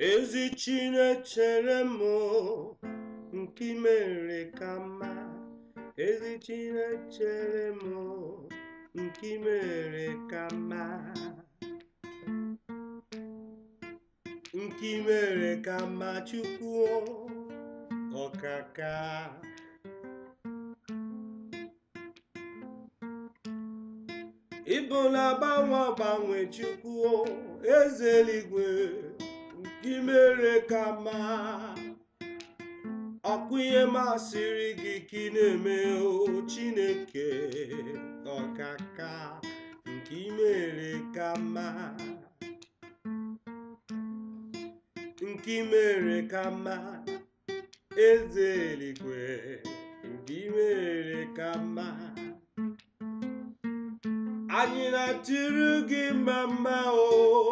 ezi Chinechere m nke i mere ka mma ezi Chinechere m nke i mere ka mma nke i mere ka mma Chukwu ọkaka ịbụ na-agbanwe agbanwe Chukwu eze eluigwe nke i mere ka mma ọkụ ihe masịrị gị ka ị na-eme o Chineke ọkaka nke i mere ka mma nke i mere ka mma eze eluigwe nke i mere ka mma anyị na-atụrụ gị mma mma o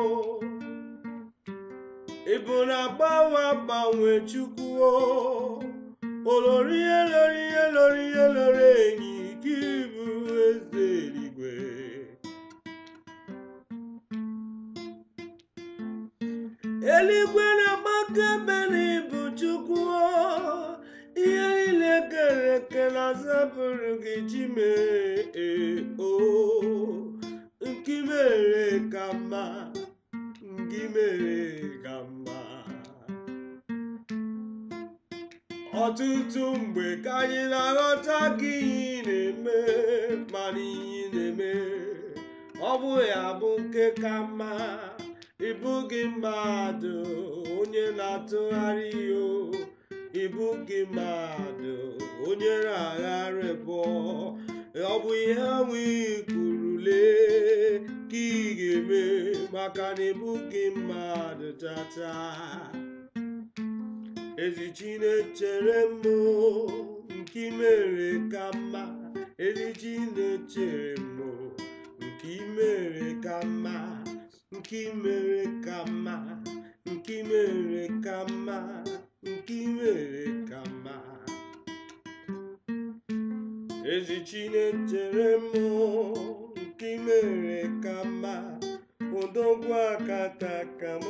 ị bụ na-agbanwe agbanwe Chukwu o olori ihe lori ihe lori ihe lori enyi gị bụ eze eluigwe eluigwe na-agbake ebe na ịbụ Chukwu o ihe niile kere eke na-asọpụrụ gị Chimee o nke i mere ka mma nke i mere ka mma ọtụtụ mgbe ka anyị na-aghọta gị ihe ị na-eme mana ihe ị na-eme ọ bụ ya bụ nke ka mma ịbụghị mmadụ onye na-atụgharị o ịbụghị mmadụ onye na-agharị bụọ ọ bụ ihe nwe kwuru lee ka ị ga-eme maka na ịbụghị mmadụ tata ezi Chinechere m nke i mere ka mma ezi Chinechere m nke i mere ka mma nke i mere ka mma nke i mere ka mma nke i mere ka mma ezi Chinechere m nke i mere ka mma odogwu akata ka m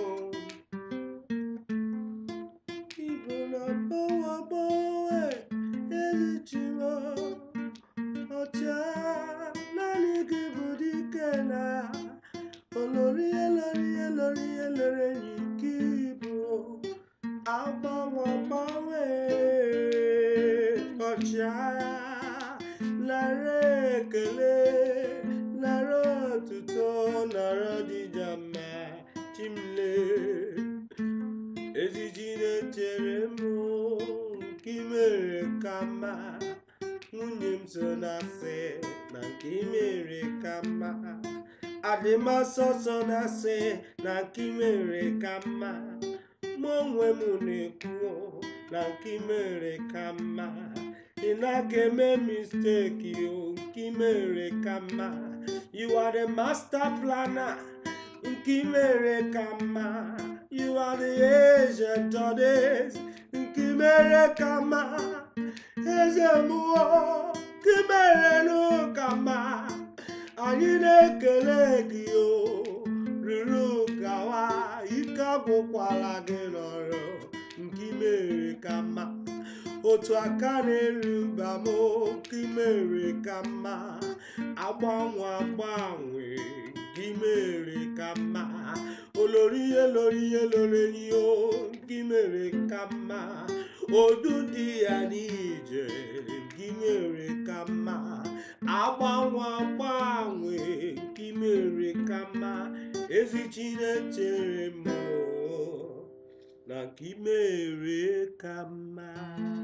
Igbo na-agbanwe agbanwe ezi Chimo ọcha naanị gị bụ dike na olori elori elori elori enyi gị bụ agbanwe agbanwe ọchịagha nara ekele nara otuto nara ọdịja mma chimle ezi Chinechere m nke i mere ka mma nwunye m so na asị na nke i mere ka mma adịmasọsọ na asị na nke i mere ka mma mụ onwe m na-ekwu na nke i mere ka mma ị naghị eme misteki o nke i mere ka mma you are the master planner nke i mere ka mma you are the agent of days nke i mere ka mma eze mmụọ nke i mere n'ụka mma anyị na-ekele gị o ruru gawa ike agwụkwala gị n'ọrụ nke i mere ka mma otu aka na-eruba m nke i mere ka mma agbanwe agbanwe nke i mere ka mma olori ihe lori ihe lori enyi o nke i mere ka mma odu dị ya n'ije nke i mere ka mma agbanwe agbanwe nke i mere ka mma ezi Chinechere m na nke i mere ka mma